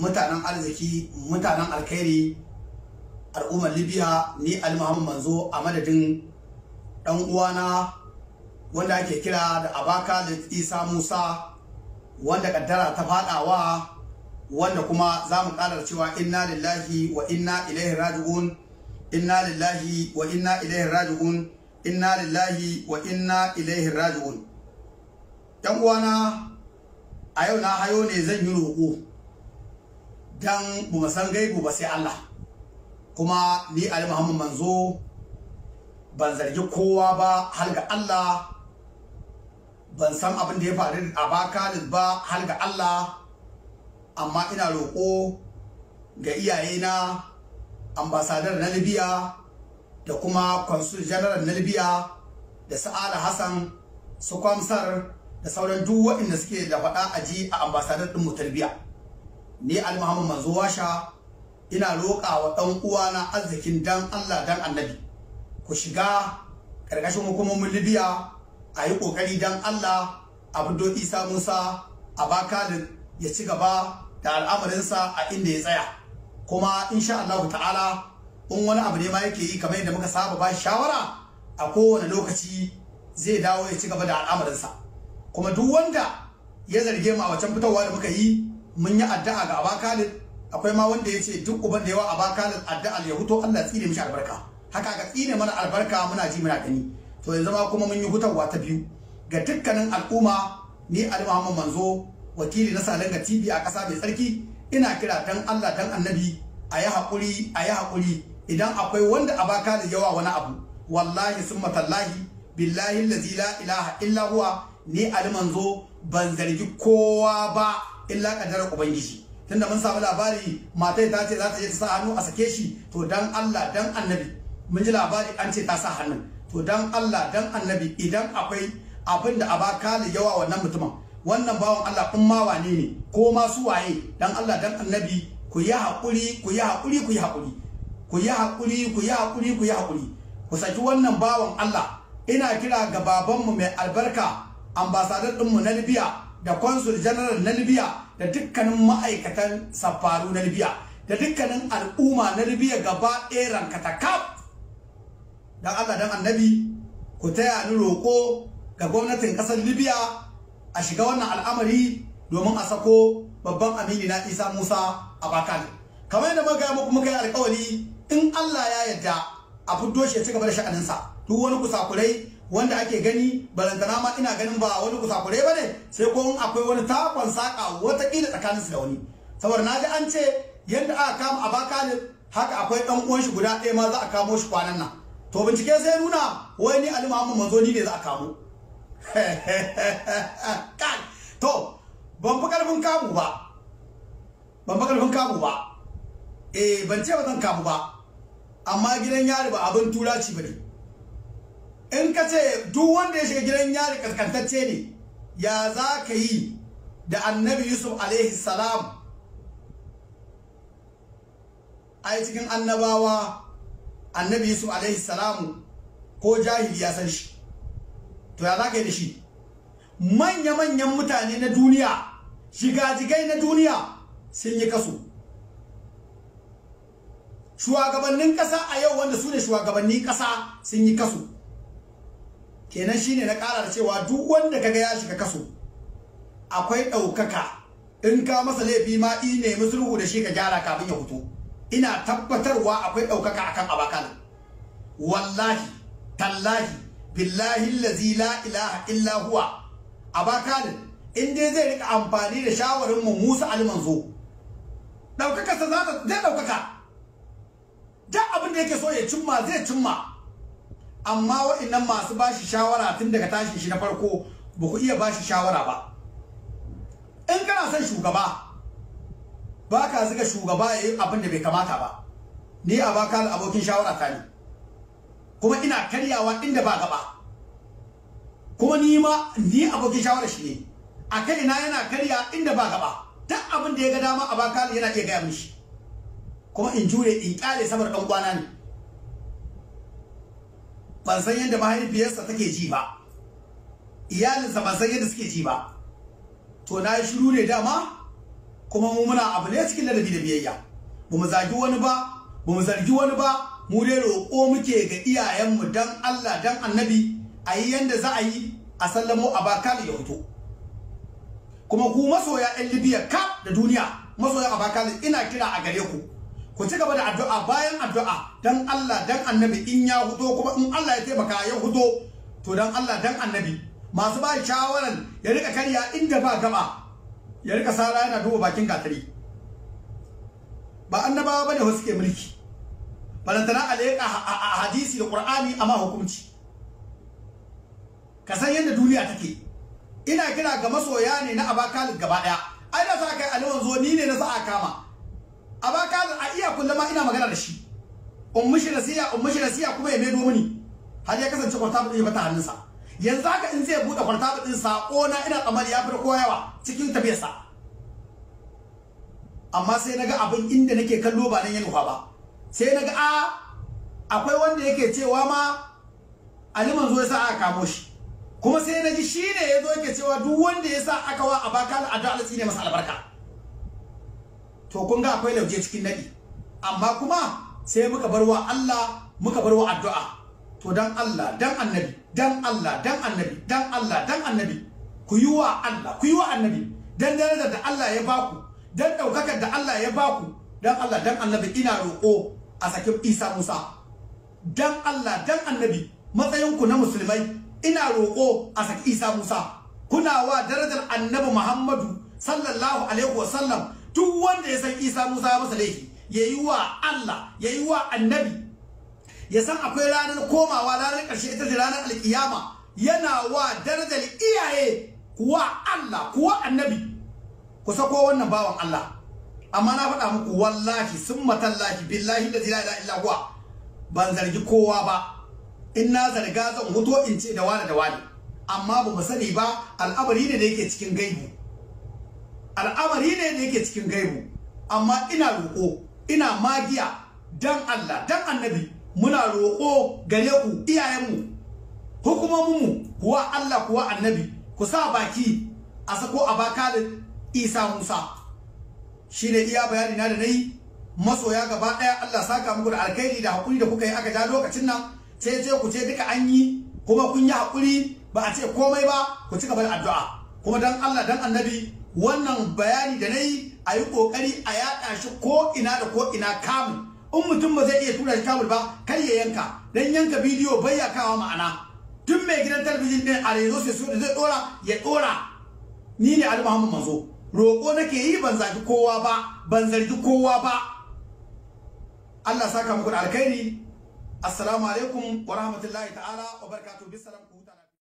mutanen arziki mutanen alkhairi al'ummar libya ni ali muhammad manzo a madadin dan uwana wanda ake kira da abaka da isa musa wanda kaddara ta fadawa wanda kuma za mu ƙara cewa inna lillahi wa inna ilaihi raji'un inna lillahi wa inna ilaihi raji'un inna lillahi wa inna ilaihi raji'un yan uwana a yau na hayo ne zan yi roƙo dan bu san gaibu ba sai Allah kuma ni Ali Muhammad manzo ban zargi kowa ba har ga Allah ban san abin da ya faru a baka ba har ga Allah amma ina roƙo ga iyayena ambasadar na Libya da kuma consul general na Libya da Sa'ala Hassan su kwamsar da sauran duk waɗanda suke da faɗa a ji a ambasadar ɗin mu tarbiya ni Ali Muhammad manzo washa ina roƙa wa ɗan uwana arzikin dan Allah dan annabi ku shiga ƙarƙashin hukumomin Libya a yi ƙoƙari dan Allah Abdo Isa Musa a baka ya ci gaba da al'amarinsa a inda ya tsaya kuma insha Allah ta'ala in wani abu ne ma yake yi kamar yadda muka saba ba shawara a kowane lokaci zai dawo ya ci gaba da al'amarinsa kuma duk wanda ya zarge mu a wacan fitowa da muka yi mun yi addu'a ga Aba Khalid akwai ma wanda ya ce duk uban da yawa Aba Khalid addu'a ya huto Allah ya tsine mishi albarka haka ka tsine mana albarka muna ji muna gani to yanzu ma kuma mun yi hutawa ta biyu ga dukkanin al'umma ni Ali Muhammad Manzo wakili na Salanga TV a ƙasa mai tsarki ina kira dan Allah dan Annabi a yi haƙuri a yi haƙuri idan akwai wanda Aba Khalid yawa wani abu wallahi summa tallahi billahi allazi la ilaha illa huwa ni Ali Manzo ban zargi kowa ba illa kadarar ubangiji tunda mun samu labari matai ta ce za ta je ta sa hannu a sake shi to dan Allah dan annabi mun ji labari an ce ta sa hannun to dan Allah dan annabi idan akwai abin da abaka da yawa wannan mutumin wannan bawan Allah in ma wane ne ko ma su waye dan Allah dan annabi ku yi hakuri ku yi hakuri ku yi hakuri ku yi hakuri ku yi hakuri ku yi hakuri ku saki wannan bawan Allah ina kira ga babanmu mai albarka ambasadar ɗinmu na Libya da consul general na Libya da dukkanin ma'aikatan safaru na Libya da dukkanin al'umma na Libya gaba ɗaya rankata kaf dan Allah dan annabi ku taya ni roƙo ga gwamnatin ƙasar Libya a shiga wannan al'amari domin a sako babban amini na Isa Musa a Bakan kamar yadda muka muku muka yi alƙawari in Allah ya yarda a fito shi ya ci gaba da sha'aninsa duk wani kusakurai wanda ake gani balantana ma ina ganin ba wani kusakurai ba ne sai ko akwai wani takon saƙa watakila tsakaninsu da wani saboda na ji an ce yadda aka kama a baka ne haka akwai ɗan uwan shi guda ɗaya ma za a kamo shi kwanan nan to bincike sai nuna wai ni Ali Muhammad manzo ni ne za a kamo to ban fi karfin kamu ba ban fi karfin kamu ba eh ban ce ba zan kamu ba amma gidan yari ba abin turaci ba ne in ka ce duk wanda ya shiga gidan yari kaskantacce ne ya za ka yi da annabi yusuf alaihi salam ai cikin annabawa annabi yusuf alaihi salam ko jahili ya san shi to ya za ka yi da shi manya-manyan mutane na duniya shigajigai na duniya sun yi kaso shugabannin ƙasa a yau wanda su ne shugabannin ƙasa sun yi kaso kenan shine na ƙara da cewa duk wanda kaga ya shiga kaso akwai ɗaukaka in ka masa laifi ma i nemi sulhu da shi ka gyara kafin ya fito ina tabbatarwa akwai ɗaukaka akan abakan wallahi tallahi billahi allazi la ilaha illa huwa abakan in dai zai rika amfani da shawarin mu Musa almanzo ɗaukaka sa za ta zai ɗaukaka duk abin da yake so ya cimma zai cimma amma wa'annan masu bashi shawara tun daga tashin shi na farko ba ku iya bashi shawara ba in kana son shugaba ba ka zuga shugaba ya yi abin da bai kamata ba ni a baka abokin shawara ta ne kuma ina karyawa inda ba gaba kuma ni ma ni abokin shawara shi ne a kai na yana karya inda ba gaba duk abin da ya ga dama a baka yana iya gaya mishi kuma in jure in kyale saboda dan kwana ne ban san yadda mahaifiyarsa take ji ba iyalinsa ban san yadda suke ji ba to na yi shiru ne dama kuma mu muna abu ne cikin ladabi da biyayya ba mu zagi wani ba ba mu zargi wani ba mu dai roƙo muke ga iyayenmu dan Allah dan annabi a yi yanda za a yi a sallamo a bakal ya fito kuma ku masoya yan libya ka da duniya masoya a bakal ina kira a gare ku ku ci gaba da addu'a bayan addu'a dan Allah dan annabi in ya fito kuma in Allah ya taimaka ya fito to dan Allah dan annabi masu ba shawaran ya rika karya inda ba gaba ya rika sara yana duba bakin gatari ba annabawa bane wasu ke mulki balantana a leƙa hadisi da qur'ani amma hukunci ka san yadda duniya take ina kira ga masoya ne na abakalin gaba daya ai da sa kai aliwan zo ni ne na sa a kama abakalin a iya kullama ina magana da shi ummushi nasiya ummushi nasiya kuma ya maido mini har ya kasance kwartabul ɗin bata hannunsa yanzu haka in zai buɗe kwartabul ɗin sako na ina tsammani ya fi kowa yawa cikin tafiyarsa amma sai naga abin inda nake kallo ba nan ya nufa ba sai naga a akwai wanda yake cewa ma Ali manzo ya sa aka kamo shi kuma sai naji shine yazo yake cewa duk wanda ya sa aka wa abaka addu'a Allah ne masa albarka to kun ga akwai lauje cikin nadi amma kuma sai muka bar wa Allah muka bar wa addu'a to dan Allah dan annabi dan Allah dan annabi dan Allah dan annabi ku yi wa Allah ku yi wa annabi dan darajar da Allah ya baku dan daukakar da Allah ya baku dan Allah dan annabi ina roƙo a sakin Isa Musa dan Allah dan annabi matsayinku na musulmai ina roƙo a saki Isa Musa kuna wa darajar annabi Muhammadu sallallahu alaihi wasallam duk wanda ya san Isa Musa ya masa laifi yayi wa Allah yayi wa annabi ya san akwai ranar komawa ranar ƙarshe ita ce ranar alkiyama yana wa darajar iyaye kuwa Allah kuwa annabi ku sako wannan bawan Allah amma na faɗa muku wallahi sun matallahi billahi da la ilaha illa huwa ban zargi kowa ba in na zarga zan huto in ce da wani da wani amma ba mu sani ba al'amari ne da yake cikin gaibu al'amari ne da yake cikin gaibu amma ina roƙo ina magiya dan Allah dan annabi muna roƙo gare ku iyayenmu hukumominmu kuwa Allah kuwa annabi ku sa baki a sako a bakalin Isa Musa shi ne iya bayani na da nayi masoya gaba ɗaya Allah saka muku da alkhairi da hakuri da kuka yi aka ja lokacin nan ce ce ku ce duka an yi kuma kun yi hakuri ba a ce komai ba ku ci gaba da addu'a kuma dan Allah dan annabi wannan bayani da nayi a yi kokari a yaɗa shi ko ina da ko ina kamun in mutum ba zai iya tura shi kamul ba kar ya yanka dan yanka bidiyo bai ya kawo ma'ana tun mai gidan talabijin din a rezo sai so da zai dora ya dora ni ne Ali Muhammad Manzo roƙo nake yi ban zagi kowa ba ban zargi kowa ba Allah saka muku da alkhairi assalamu alaikum wa rahmatullahi ta'ala wa barakatuh bisalam ku